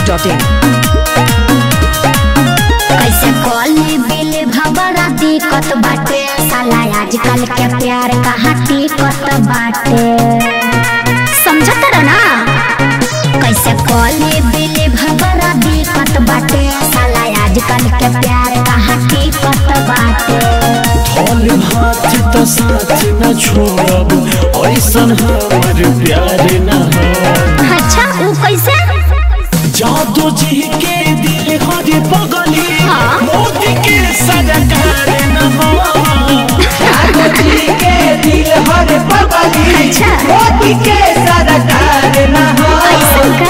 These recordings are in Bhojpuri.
masti.in कैसे कॉली बिल भबरा दिक्कत बाटे साला आजकल के प्यार कहाँ टिकत बाटे समझत रह ना कैसे कॉली बिल भबरा दिक्कत बाटे साला आजकल के प्यार कहाँ टिकत बाटे और हाथ तो साथ न छोड़ब ऐसन हमर प्यार न हो अच्छा वो कैसे जादू जी के दिल हर बगली हाँ। मोदी के सरकार न हो जी के दिल हर पगली अच्छा। मोदी के सरकार न हो कैसे का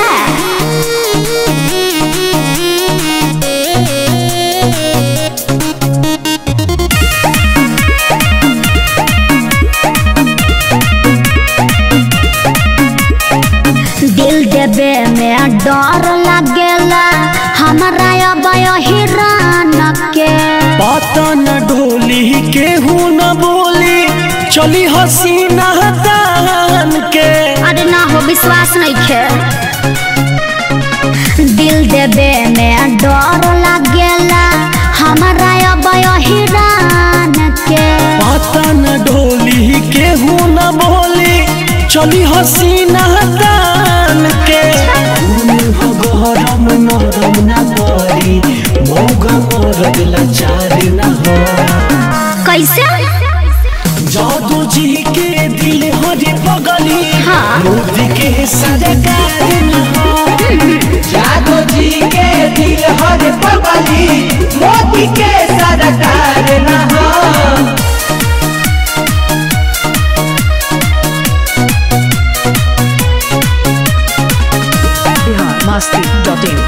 दिल देवे में डर लगेला हमारा अब हिरान के पता न डोली केहू न बोली चली हसीना दान के अरे ना हो विश्वास नहीं खे दिल देवे में डर लगेला हमारा अब हिरान के पता न डोली केहू न बोली चली हसीना दान के गरम नरम न करी मौगा मरद लाचार न हो कैसे जादू जी के दिल हरे पगली हाँ। मोदी के सरकार न हो जादू जी के दिल हर पगली मोदी के सरकार न हो Bihar masti.in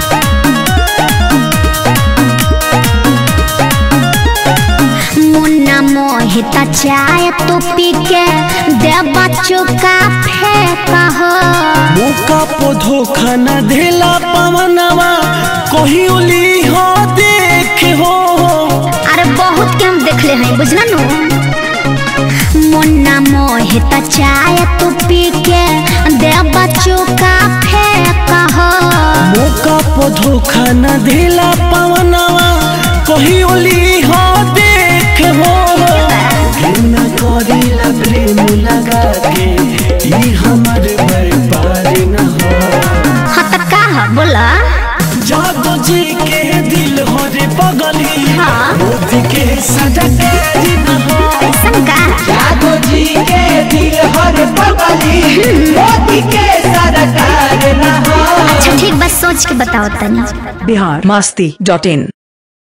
मुन्ना मोहित चाय तू पी के दे बच्चों का फेंका हो मौका पो धोखा न देला पवनवा कही उली हो देख हो अरे बहुत के हम देख ले हैं बुझला नु मुन्ना मोहित चाय तू पी के दे बच्चों का फेंका हो मौका पो धोखा न देला पवनवा कही उली हो देख हो न करेला प्रेम लगा के ई हमर व्यापार न हो हाँ तो का है बोला जादू जी के दिल हो रे पगली हाँ। मोदी के सरकार न हो ऐसन का जादू जी के दिल हर पगली मोदी के सरकार न हो अच्छा ठीक बस सोच के बताओ तनी Bihar masti.in